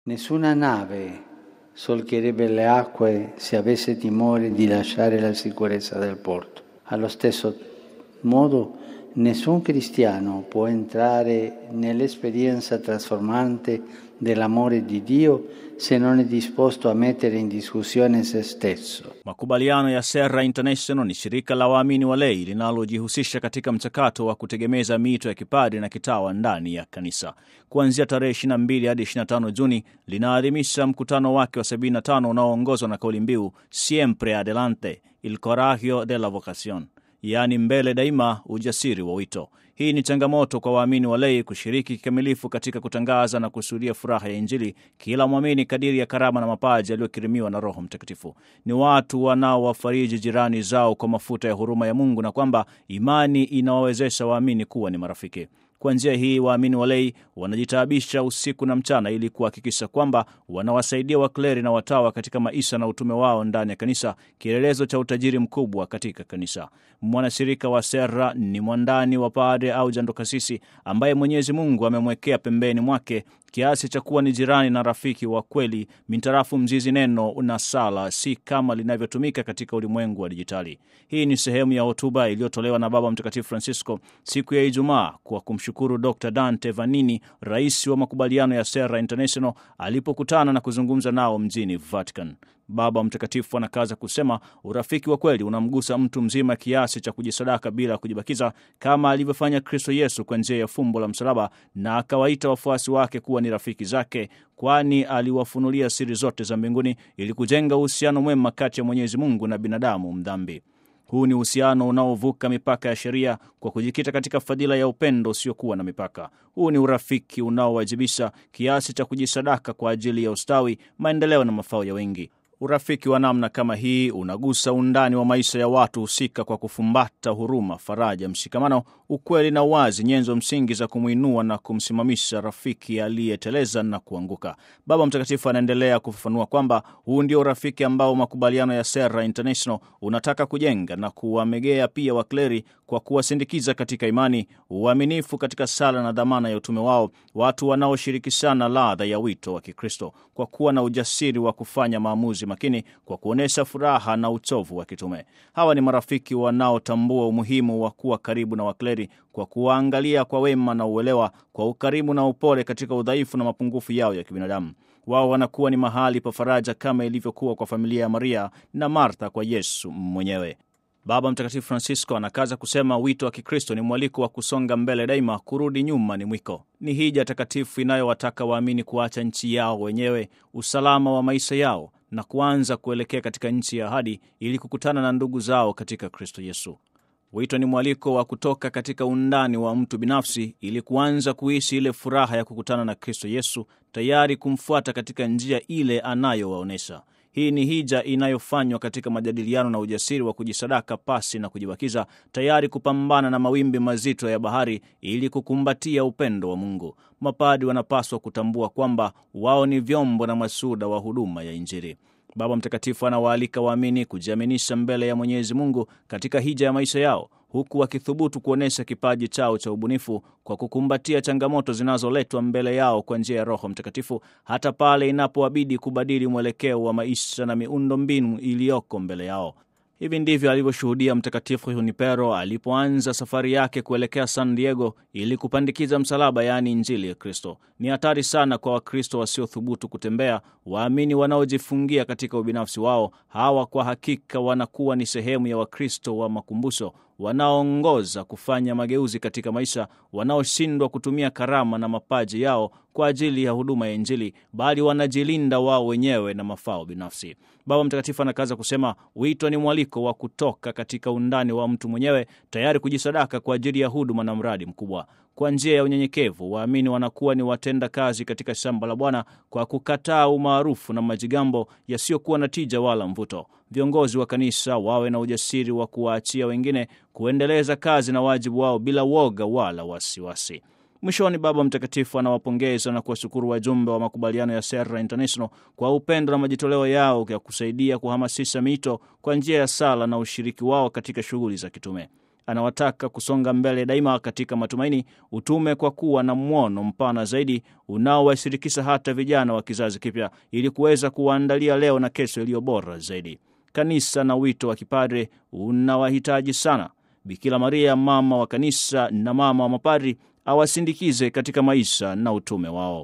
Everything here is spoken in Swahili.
Nessuna nave solcherebbe le acque se avesse timore di lasciare la sicurezza del porto. Allo stesso modo, nessun cristiano può entrare nell'esperienza trasformante dell'amore di Dio se non è disposto a mettere in discussione se stesso. Makubaliano ya Serra International ni shirika la waamini wa lei linalojihusisha katika mchakato wa kutegemeza miito ya kipadri na kitawa ndani ya kanisa. Kuanzia tarehe 22 hadi 25 Juni linaadhimisha mkutano wake wa 75 unaoongozwa na kauli mbiu Siempre Adelante, il coraggio della vocación, yaani mbele daima, ujasiri wa wito. Hii ni changamoto kwa waamini wa lei kushiriki kikamilifu katika kutangaza na kushuhudia furaha ya Injili, kila mwamini kadiri ya karama na mapaji aliyokirimiwa na Roho Mtakatifu. Ni watu wanaowafariji jirani zao kwa mafuta ya huruma ya Mungu, na kwamba imani inawawezesha waamini kuwa ni marafiki. Kwa njia hii waamini walei wanajitaabisha usiku na mchana ili kuhakikisha kwamba wanawasaidia wakleri na watawa katika maisha na utume wao ndani ya kanisa, kielelezo cha utajiri mkubwa katika kanisa. Mwanashirika wa Serra ni mwandani wa padre au jandokasisi ambaye Mwenyezi Mungu amemwekea pembeni mwake kiasi cha kuwa ni jirani na rafiki wa kweli mintarafu mzizi neno na sala, si kama linavyotumika katika ulimwengu wa dijitali. Hii ni sehemu ya hotuba iliyotolewa na Baba Mtakatifu Francisco siku ya Ijumaa kwa kumshukuru Dr Dante Vanini, rais wa makubaliano ya Serra International, alipokutana na kuzungumza nao mjini Vatican. Baba Mtakatifu anakaza kusema urafiki wa kweli unamgusa mtu mzima kiasi cha kujisadaka bila kujibakiza, kama alivyofanya Kristo Yesu kwa njia ya fumbo la msalaba, na akawaita wafuasi wake kuwa ni rafiki zake, kwani aliwafunulia siri zote za mbinguni ili kujenga uhusiano mwema kati ya Mwenyezi Mungu na binadamu mdhambi. Huu ni uhusiano unaovuka mipaka ya sheria kwa kujikita katika fadhila ya upendo usiokuwa na mipaka. Huu ni urafiki unaowajibisha kiasi cha kujisadaka kwa ajili ya ustawi, maendeleo na mafao ya wengi. Urafiki wa namna kama hii unagusa undani wa maisha ya watu husika kwa kufumbata huruma, faraja, mshikamano, ukweli na uwazi, nyenzo msingi za kumwinua na kumsimamisha rafiki aliyeteleza na kuanguka. Baba Mtakatifu anaendelea kufafanua kwamba huu ndio urafiki ambao makubaliano ya Serra International unataka kujenga na kuwamegea pia wakleri kwa kuwasindikiza katika imani, uaminifu katika sala na dhamana ya utume wao, watu wanaoshirikishana ladha ya wito wa Kikristo kwa kuwa na ujasiri wa kufanya maamuzi makini kwa kuonyesha furaha na uchovu wa kitume. Hawa ni marafiki wanaotambua umuhimu wa kuwa karibu na wakleri kwa kuwaangalia kwa wema na uelewa, kwa ukarimu na upole katika udhaifu na mapungufu yao ya kibinadamu. Wao wanakuwa ni mahali pa faraja kama ilivyokuwa kwa familia ya Maria na Martha kwa Yesu mwenyewe. Baba Mtakatifu Francisco anakaza kusema wito wa Kikristo ni mwaliko wa kusonga mbele daima, kurudi nyuma ni mwiko. Ni hija takatifu inayowataka waamini kuacha nchi yao wenyewe, usalama wa maisha yao na kuanza kuelekea katika nchi ya ahadi ili kukutana na ndugu zao katika Kristo Yesu. Wito ni mwaliko wa kutoka katika undani wa mtu binafsi ili kuanza kuishi ile furaha ya kukutana na Kristo Yesu, tayari kumfuata katika njia ile anayowaonyesha. Hii ni hija inayofanywa katika majadiliano na ujasiri wa kujisadaka pasi na kujibakiza, tayari kupambana na mawimbi mazito ya bahari ili kukumbatia upendo wa Mungu. Mapadi wanapaswa kutambua kwamba wao ni vyombo na masuda wa huduma ya Injili. Baba Mtakatifu anawaalika waamini kujiaminisha mbele ya Mwenyezi Mungu katika hija ya maisha yao huku wakithubutu kuonyesha kipaji chao cha ubunifu kwa kukumbatia changamoto zinazoletwa mbele yao kwa njia ya Roho Mtakatifu, hata pale inapowabidi kubadili mwelekeo wa maisha na miundo mbinu iliyoko mbele yao. Hivi ndivyo alivyoshuhudia Mtakatifu Junipero alipoanza safari yake kuelekea San Diego ili kupandikiza msalaba, yaani Injili ya Kristo. Ni hatari sana kwa Wakristo wasiothubutu kutembea, waamini wanaojifungia katika ubinafsi wao. Hawa kwa hakika wanakuwa ni sehemu ya Wakristo wa makumbusho wanaoongoza kufanya mageuzi katika maisha, wanaoshindwa kutumia karama na mapaji yao kwa ajili ya huduma ya Injili, bali wanajilinda wao wenyewe na mafao binafsi. Baba Mtakatifu anakaza kusema wito ni mwaliko wa kutoka katika undani wa mtu mwenyewe, tayari kujisadaka kwa ajili ya huduma na mradi mkubwa. Kwa njia ya unyenyekevu, waamini wanakuwa ni watenda kazi katika shamba la Bwana kwa kukataa umaarufu na majigambo yasiyokuwa na tija wala mvuto. Viongozi wa kanisa wawe na ujasiri wa kuwaachia wengine kuendeleza kazi na wajibu wao bila woga wala wasiwasi. Mwishoni, Baba Mtakatifu anawapongeza na kuwashukuru wajumbe wa makubaliano ya Serra International kwa upendo na majitoleo yao ya kusaidia kuhamasisha mito kwa njia ya sala na ushiriki wao katika shughuli za kitume. anawataka kusonga mbele daima katika matumaini, utume, kwa kuwa na mwono mpana zaidi unaowashirikisha hata vijana wa kizazi kipya ili kuweza kuwaandalia leo na kesho iliyo bora zaidi. Kanisa na wito wa kipadre unawahitaji sana. Bikira Maria, mama wa kanisa na mama wa mapadri, awasindikize katika maisha na utume wao.